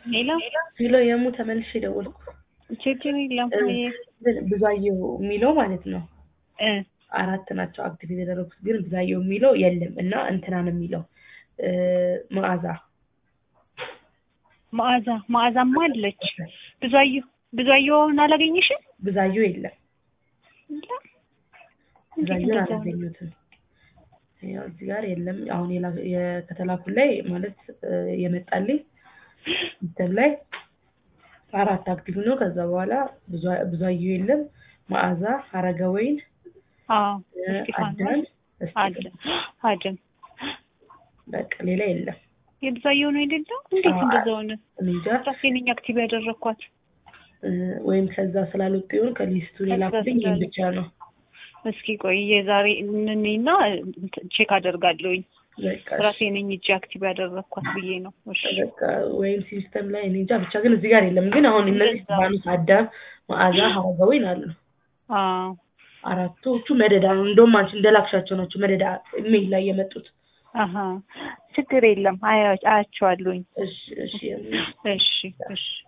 ሌላ ሄሎ የሙ ተመልሼ ደወልኩ። ችግር የለም ግን ብዙአየሁ የሚለው ማለት ነው እ አራት ናቸው አክቲቭ የተደረጉት ግን ብዙአየሁ የሚለው የለም እና እንትና ነው የሚለው እ መዓዛ መዓዛ መዓዛማ አለች። ብዙአየሁ ብዙአየሁን አላገኘሽም? ብዙአየሁ የለም። የለም? እንዴት ብዙአየሁን እንደዛ ሆነ? አላገኘሁትም። ያው እዚህ ጋር የለም። አሁን የላ- የ- ከተላኩ ላይ ማለት እ የመጣልኝ ሲስተም ላይ አራት አክቲቭ ነው። ከዛ በኋላ ብዙ- ብዙአየሁ የለም። መዓዛ፣ ሀረገወይን፣ አዎ እ እስጢፋኖስ አዳን፣ አለ እስጢፋኖስ አደም በቃ ሌላ የለም። የብዛየሁ ነው አይደለም? እንዴት አዎ፣ እንደዛ ሆነ? እኔ እንጃ ራሴ ነኝ አክቲቭ ያደረኳት። እ ወይም ከዛ ስላልወጡ ይሆን ከሊስቱ የላኩልኝ ይህን ብቻ ነው። እስኪ ቆይ የዛሬ እንኔና ቼክ አደርጋለሁኝ። በቃ ራሴ ነኝ እጅ አክቲቭ ያደረኳት ብዬ ነው። እሺ በቃ ወይም ሲስተም ላይ እኔ እንጃ ብቻ ግን እዚህ ጋር የለም። ግን አሁን እነዚህ እንደዛ። ባኑስ፣ አዳም፣ መዓዛ፣ ሀረገወይን አሉ። አዎ አራቶቹ መደዳ ነው። እንደውም አንቺ እንደላክሻቸው ናቸው መደዳ ኢሜል ላይ የመጡት። አሀ ችግር የለም አያ- አያቸዋለሁኝ። እሺ እሺ እሺ እሺ